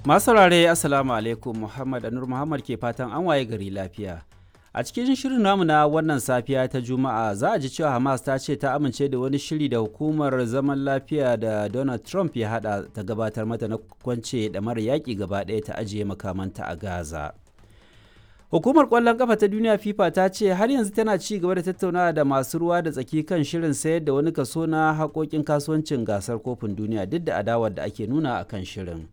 Masu saurare Assalamu alaikum Muhammad Anur Muhammad ke fatan an waye gari lafiya. A cikin shirin namu na wannan safiya ta Juma'a za a ji cewa Hamas ta ce ta amince da wani shiri da hukumar zaman lafiya da Donald Trump ya hada ta gabatar mata na kwance da mara yaƙi gaba ɗaya ta ajiye makamanta a Gaza. Hukumar ƙwallon ƙafa ta duniya FIFA ta ce har yanzu tana ci gaba da tattaunawa da masu ruwa da tsaki kan shirin sayar da wani kaso na haƙoƙin kasuwancin gasar kofin duniya duk da adawar da ake nuna a kan shirin.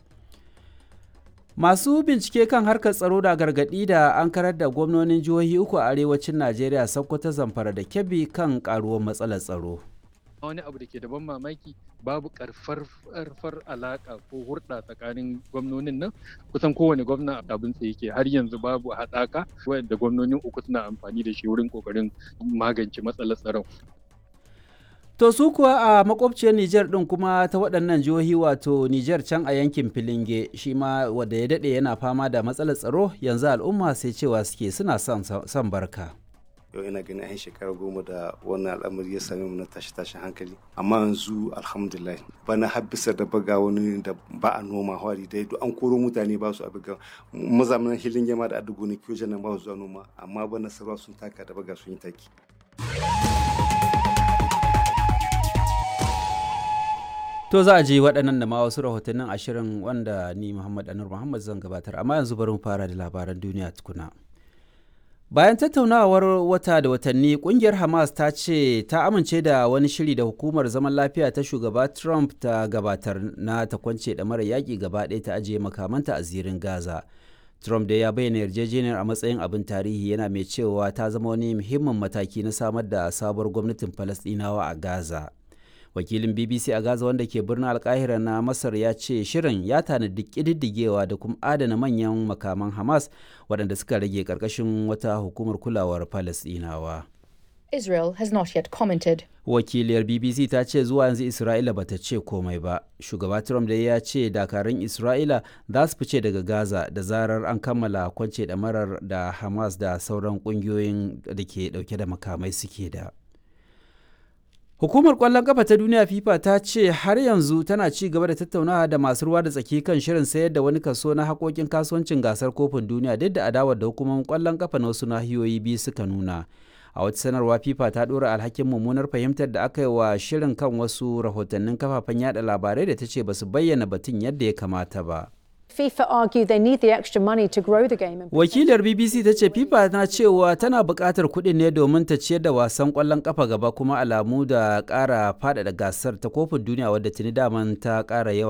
Masu bincike kan harkar tsaro da gargaɗi da an karar da gwamnonin jihohi uku a arewacin Najeriya Sokoto Zamfara da Kebbi kan ƙaruwar matsalar tsaro. wani abu da ke da ban mamaki babu karfar alaka ko hurɗa tsakanin gwamnonin nan kusan kowane gwamna abin tsaye ke har yanzu babu haɗaka wanda gwamnonin uku suna amfani da shi wurin kokarin magance matsalar tsaron To su kuwa a makwabciyar Nijar ɗin kuma ta waɗannan jihohi wato Nijar can a yankin Filinge shi ma wanda ya daɗe yana fama da matsalar tsaro yanzu al'umma sai cewa suke suna son barka. yau ina ganin yan shekara goma da wannan al'amari ya same mu na tashi tashin hankali amma yanzu alhamdulillah bana har bisa da baga wani da ba a noma hwari dai duk an koro mutane ba su abiga mazamin hilin yama da adugo ne kiyo nan ba su zuwa noma amma bana sarwa sun taka da baga sun yi taki To za a je waɗannan da ma wasu rahotannin ashirin wanda ni Muhammad Anur Muhammad zan gabatar amma yanzu bari mu fara da labaran duniya tukuna. Bayan tattaunawar wata da watanni kungiyar Hamas ta ce ta amince da wani shiri da hukumar zaman lafiya ta shugaba Trump ta gabatar na ta kwance da mara yaƙi gaba ɗaya ta ajiye makamanta a zirin Gaza. Trump da ya bayyana yarjejeniyar a matsayin abin tarihi yana mai cewa ta zama wani muhimmin mataki na samar da sabuwar gwamnatin Falasɗinawa a Gaza. Wakilin BBC a Gaza wanda ke birnin Alkahira na Masar ya ce shirin ya tanadi ƙididdigewa da kuma adana manyan makaman Hamas waɗanda suka rage ƙarƙashin wata hukumar kulawar Falasɗinawa. Israel has not yet commented. Wakiliyar BBC ta ce zuwa yanzu Isra'ila bata ce komai ba. Shugaba Trump da ya ce dakarun Isra'ila za su fice daga Gaza da zarar an kammala kwance ɗamarar da Hamas da sauran ƙungiyoyin da ke ɗauke da makamai suke da. Hukumar ƙwallon ƙafa ta duniya FIFA ta ce har yanzu tana ci gaba da tattaunawa da masu ruwa da tsaki kan shirin sayar da wani kaso na haƙoƙin kasuwancin gasar kofin duniya duk da adawar da hukumomin ƙwallon ƙafa na wasu nahiyoyi biyu suka nuna. A wata sanarwa FIFA ta ɗora alhakin mummunar fahimtar da aka yi wa shirin kan wasu rahotannin kafafen yada labarai da ta ce ba su bayyana batun yadda ya kamata ba. FIFA argue they need the extra money to grow the game. Wakilar BBC ta ce FIFA na cewa tana buƙatar kuɗin ne domin ta ciyar da wasan ƙwallon ƙafa gaba kuma alamu da ƙara faɗaɗa gasar ta kofin duniya wadda tuni daman ta ƙara yawa.